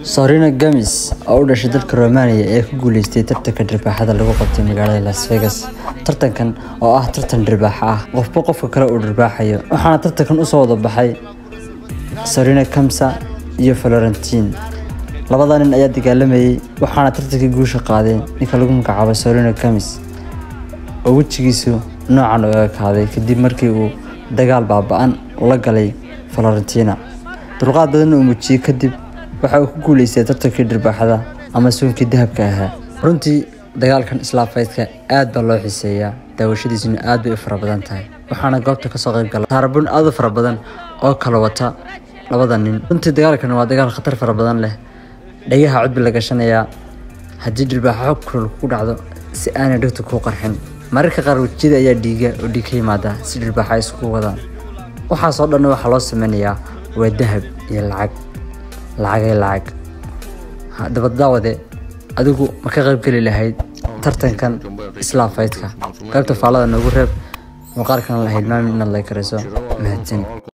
Serena Gomez oo u dhashay dalka Romania ayaa ku guuleystay tartanka dhirbaaxada lagu qabtay magaalada Las Vegas. Tartankan oo ah tartan dhirbaaxa ah, qofba qofka kale uu dhirbaaxayo. Waxaana tartankan u soo wada baxay Serena Gomez iyo Florentin. Labada nin ayaa dagaalamayay waxaana tartankii guusha qaaday ninka lagu magacaabo Serena Gomez oo wejigiisu noocan u ekaaday kadib markii uu dagaal baaba'an la galay Florentina. Dulqaad badan uu muujiyay kadib waxa uu ku guuleystay tartankii dhirbaaxada ama suunkii dahabka ahaa. Runtii dagaalkan Isla Fight-ka aad baa loo xiiseeyaa, daawashadiisuna aad bay u fara badan tahay. Waxaana goobta ka soo qayb galay taarabun aad u fara badan oo kala wata labada nin. Runtii dagaalkan waa dagaal khatar fara badan leh. Dhagaha codbi la gashanayaa haddii dhirbaaxo kulul ku dhacdo si aanay dhegtu kuu qarxin. Mararka qaar wejiyada ayaa dhiiga oo dhiig ka yimaada si dhirbaaxo ay iskugu wadaan. Waxaas oo dhan waxaa loo sameynayaa waa dahab iyo lacag. lacagay lacag haddaba daawade adigu ma ka qayb geli lahayd tartankan Isla Fight-ka qaybta faallada noogu reeb muuqaalkan la hilmaamin inaad like garayso mahadsanid